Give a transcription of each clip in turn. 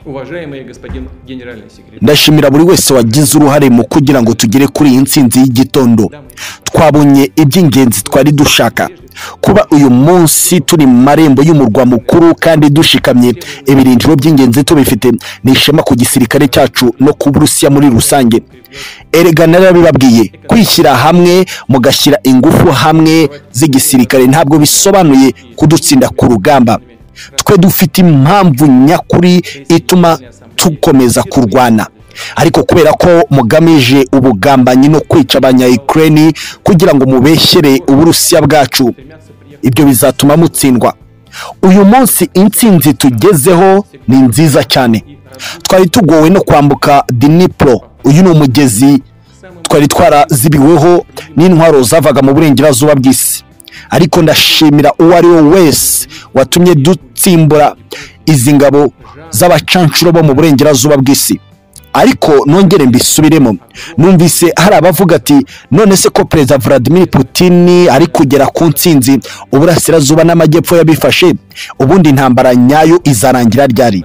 Уважаемый господин генеральный секретарь, ndashimira buri wese wagize uruhare mu kugira ngo tugere kuri iyi ntsinzi y'igitondo twabonye iby'ingenzi twari dushaka kuba uyu munsi turi mu marembo y'umurwa mukuru kandi dushikamye ibirindiro by'ingenzi tubifite ni ishema ku gisirikare cyacu no ku burusiya muri rusange erega narabibabwiye kwishyira hamwe mugashyira ingufu hamwe z'igisirikare ntabwo bisobanuye kudutsinda ku rugamba twe dufite impamvu nyakuri ituma dukomeza kurwana ariko kubera ko mugamije ubugambanyi no kwica abanyayikireni kugira ngo mubeshyere uburusiya bwacu ibyo bizatuma mutsindwa uyu munsi intsinzi tugezeho ni nziza cyane twari tugowe no kwambuka dinipuro uyu ni umugezi twari twarazibiweho n'intwaro zavaga mu burengerazuba bw'isi ariko ndashimira uwo ari we wese watumye dutsimbura izi ngabo z'abacanshuro bo mu burengerazuba bw'isi ariko nongere mbisubiremo numvise hari abavuga ati none se ko perezida vladimir putin ari kugera ku ntsinzi uburasirazuba n'amajyepfo yabifashe ubundi intambara nyayo izarangira ryari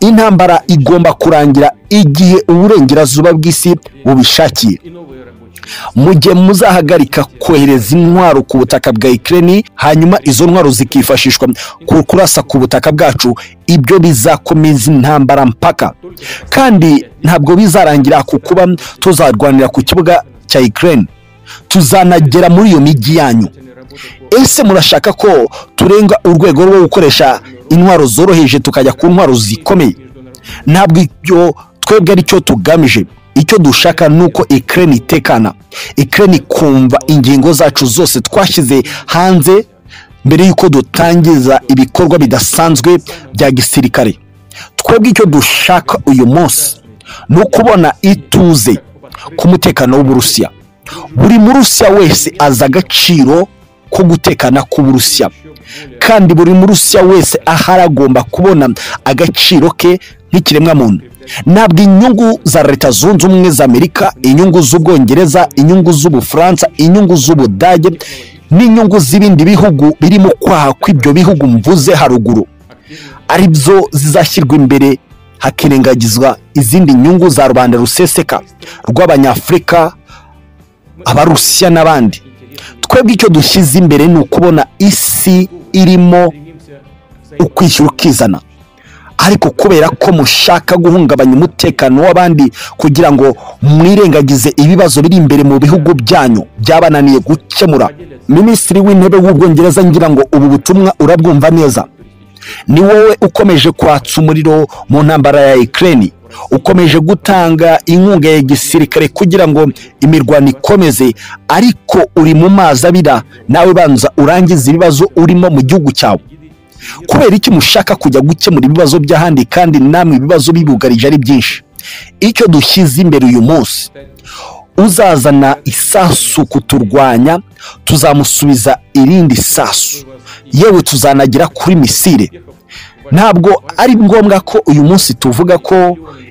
intambara igomba kurangira igihe uburengerazuba bw'isi bubishakiye и новые рабочие. mu gihe muzahagarika kohereza intwaro ku butaka bwa ikirere hanyuma izo ntwaro zikifashishwa ku kurasa ku butaka bwacu ibyo bizakomeza intambara mpaka kandi ntabwo bizarangira ku kuba tuzarwanira ku kibuga cya ikirere tuzanagera muri iyo mijyi yanyu ese murashaka ko turenga urwego rwo gukoresha intwaro zoroheje tukajya ku ntwaro zikomeye ntabwo ibyo twebwe aricyo tugamije icyo dushaka ni uko ikirere itekana ikirere ikumva ingingo zacu zose twashyize hanze mbere y'uko dutangiza ibikorwa bidasanzwe bya gisirikare twebwe icyo dushaka uyu munsi ni ukubona ituze ku mutekano w'uburusiya buri murusiya wese azi agaciro ko gutekana k'uburusiya kandi buri murusiya wese ahari agomba kubona agaciro ke nk'ikiremwamuntu ntabwo inyungu za leta zunze ubumwe za amerika inyungu z'ubwongereza inyungu z'ubufaransa inyungu z'ubudage n'inyungu z'ibindi bihugu birimo kwaha kw'ibyo bihugu mvuze haruguru ari byo zizashyirwa imbere hakirengagizwa izindi nyungu za rubanda ruseseka rw'abanyafurika abarusiya n'abandi twebwe icyo dushyize imbere ni ukubona isi irimo ukwishyura ukizana ariko kubera ko mushaka guhungabanya umutekano w'abandi kugira ngo mwirengagize ibibazo biri imbere mu bihugu byanyu byabananiye gukemura minisitiri w'intebe w'ubwongereza ngira ngo ubu butumwa urabwumva neza ni wowe ukomeje kwatsa umuriro mu ntambara ya ikirere ukomeje gutanga inkunga ya gisirikare kugira ngo imirwano ikomeze ariko uri mu mazi abira nawe banza urangize ibibazo urimo mu gihugu cyawe kubera iki mushaka kujya gukemura ibibazo by'ahandi kandi namwe ibibazo bibugarije ari byinshi icyo dushyize imbere uyu munsi uzazana isasu kuturwanya tuzamusubiza irindi sasu yewe tuzanagera kuri misire ntabwo ari ngombwa ko uyu munsi tuvuga ko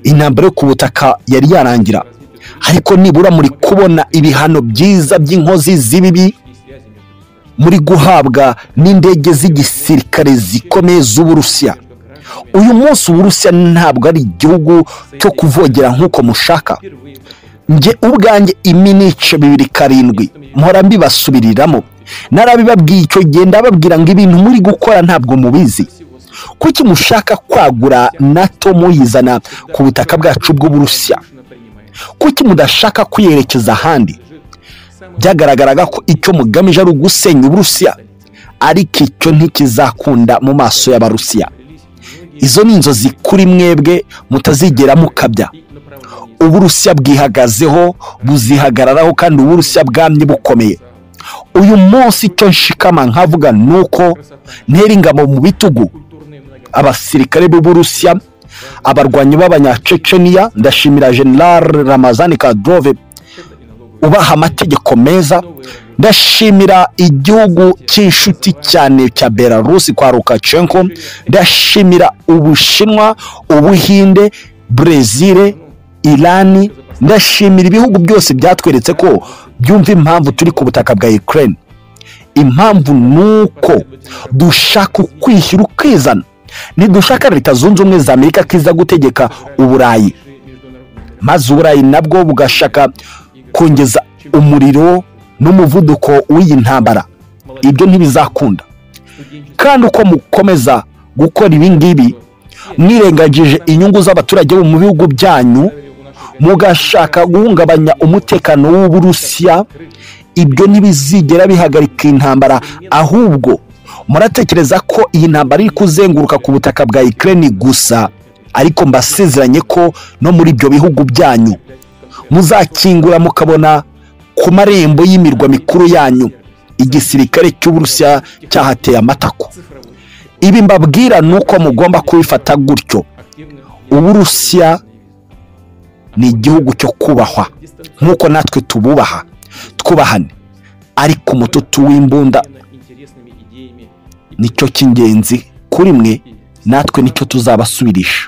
intambara yo ku butaka yari yarangira ariko nibura muri kubona ibihano byiza by'inkozi z'ibibi muri guhabwa n'indege z'igisirikare zikomeye z'uburusiya uyu munsi uburusiya ntabwo ari igihugu cyo kuvogera nk'uko mushaka njye ubwanjye iminice bibiri karindwi mpora mbibasubiriramo narabibabwiye icyo gihe ndababwira ngo ibintu muri gukora ntabwo mubizi kuki mushaka kwagura nato muyizana ku butaka bwacu bw'uburusiya kuki mudashaka kuyerekeza ahandi byagaragaraga ko icyo mugamije ari ugusenya uburusiya ariko icyo ntikizakunda mu maso y'abarusiya izo ni inzozi kuri mwebwe mutazigera mukabya uburusiya bwihagazeho buzihagararaho kandi uburusiya bwamye bukomeye uyu munsi icyo nshikama nkavuga ni uko ntera ingabo mu bitugu abasirikare b'uburusiya abarwanyi b'abanyaceceniya ndashimira general ramazani kadrove ubaha amategeko meza ndashimira igihugu cy'inshuti cyane cya belarusi kwa rukachenko ndashimira ubushinwa ubuhinde brezil irani ndashimira ibihugu byose byatweretse ko byumva impamvu turi ku butaka bwa ukraine impamvu ni uko dushaka ukwishyira ukizana ntidushaka leta zunze ubumwe za amerika ko iza gutegeka uburayi maze uburayi nabwo bugashaka kongeza umuriro n'umuvuduko w'iyi ntambara ibyo ntibizakunda kandi uko mukomeza gukora ibi ngibi mwirengagije inyungu z'abaturage bo mu bihugu byanyu mugashaka guhungabanya umutekano w'uburusiya ibyo ntibizigera bihagarika intambara ahubwo muratekereza ko iyi ntambara iri kuzenguruka ku butaka bwa ikirere gusa ariko mbasezeranye ko no muri ibyo bihugu byanyu muzakingura mukabona ku marembo y'imirwa mikuru yanyu igisirikare cy'uburusiya cyahateye amatako ibi mbabwira ni uko mugomba kubifata gutyo uburusiya ni igihugu cyo kubahwa nk'uko natwe tububaha twubahane ariko umututu w'imbunda nicyo cy'ingenzi kuri mwe natwe nicyo tuzabasubirisha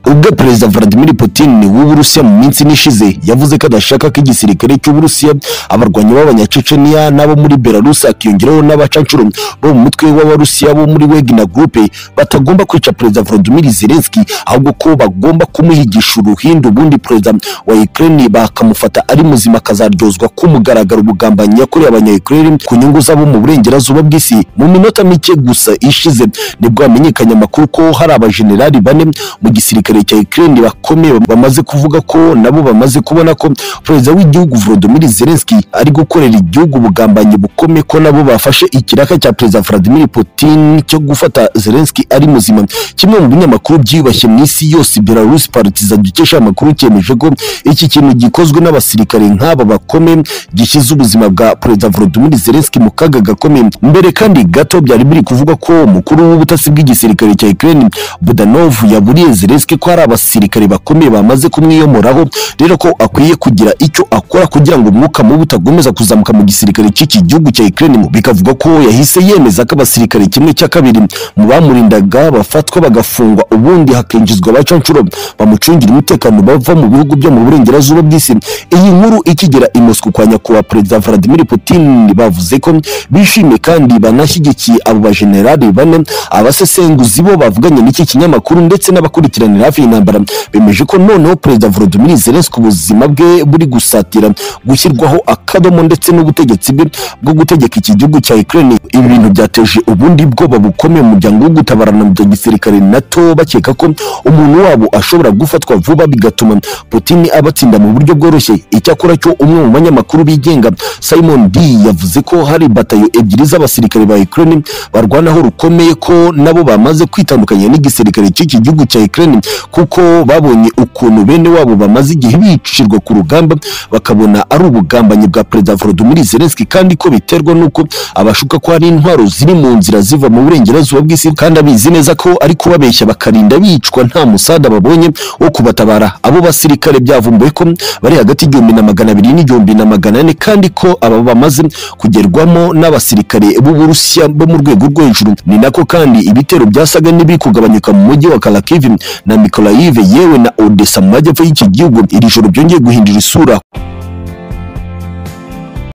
ubwo perezida vladimir putin w'uburusiya mu minsi n'ishize yavuze ko adashaka ko igisirikare cy'uburusiya abarwanyi b'abanyaceceniya n'abo muri belarus hakiyongeraho n'abacanshuro bo mu mutwe w'abarusiya bo muri wegina gurupe batagomba kwica perezida vladimir zelenski ahubwo ko bagomba kumuhigisha uruhindu ubundi perezida wa ukraine bakamufata ari muzima akazaryozwa kumugaragara ubugambanyi yakoreye abanyayukurere ku nyungu z'abo mu burengerazuba bw'isi mu minota mike gusa ishize nibwo hamenyekanye amakuru ko hari abajenerali bane mu gisirikare cya Ukraine bakomeye bamaze kuvuga ko nabo bamaze kubona ko perezida w'igihugu Volodymyr Zelensky ari gukorera igihugu ubugambanyi bukomeye ko nabo bafashe ikiraka cya perezida Vladimir Putin cyo gufata Zelensky ari muzima kimwe mu binyamakuru byiyubashye mu isi yose Belarus Partizan dukesha amakuru cyemeje ko iki kintu gikozwe n'abasirikare nk'aba bakomeye gishyize ubuzima bwa perezida Volodymyr Zelensky mu kaga gakomeye mbere kandi gato byari biri kuvuga ko umukuru w'ubutasi bw'igisirikare cya Ukraine Budanov yaburiye Zelensky ko hari abasirikare bakomeye bamaze kumwiyomoraho rero ko akwiye kugira icyo akora kugira ngo umwuka mubi utagomeza kuzamuka mu gisirikare cy'iki gihugu cya Ukraine bikavuga ko yahise yemeza ko abasirikare kimwe cya kabiri mu bamurindaga bafatwa bagafungwa ubundi hakinjizwa abacanshuro bamucungira umutekano bava mu bihugu byo mu burengerazuba bw'isi iyi nkuru ikigera i Moscow kwa nyakubahwa perezida Vladimir Putin bavuze ko bishimiye kandi banashyigikiye abo bajenerali bane abasesenguzi bo bavuganye n'iki kinyamakuru ndetse n'abakurikiranira hafi y'intambara bemeje ko noneho perezida Volodymyr Zelensky ubuzima bwe buri gusatira gushyirwaho akadomo ndetse n'ubutegetsi bwe bwo gutegeka iki gihugu cya Ukraine ibi bintu byateje ubundi bwoba bukomeye mu muryango wo gutabarana mu bya gisirikare NATO bakeka ko umuntu wabo ashobora gufatwa vuba bigatuma Putin abatsinda mu buryo bworoshye icyakora cyo umwe mu banyamakuru bigenga Simon D yavuze ko hari batayo ebyiri z'abasirikare ba Ukraine barwanaho rukomeye ko nabo bamaze kwitandukanya n'igisirikare cy'iki gihugu cya Ukraine kuko babonye ukuntu bene wabo bamaze igihe bicirwa ku rugamba bakabona ari ubugambanyi bwa perezida Volodymyr Zelensky kandi ko biterwa n'uko abashuka ko hari intwaro ziri mu nzira ziva mu burengerazuba bw'isi kandi abizi neza ko ari kubabeshya bakarinda bicwa nta musada babonye wo kubatabara abo basirikare byavumbuwe ko bari hagati y'igihumbi na magana abiri n'igihumbi na magana ane kandi ko aba bamaze kugerwamo n'abasirikare b'uburusiya bo mu rwego rwo hejuru ni nako kandi ibitero byasaga n'ibiri kugabanyuka mu mujyi wa Kharkiv na Mykolaiv yewe na Odessa mu majyepfo y'iki gihugu iri joro byongeye guhindura isura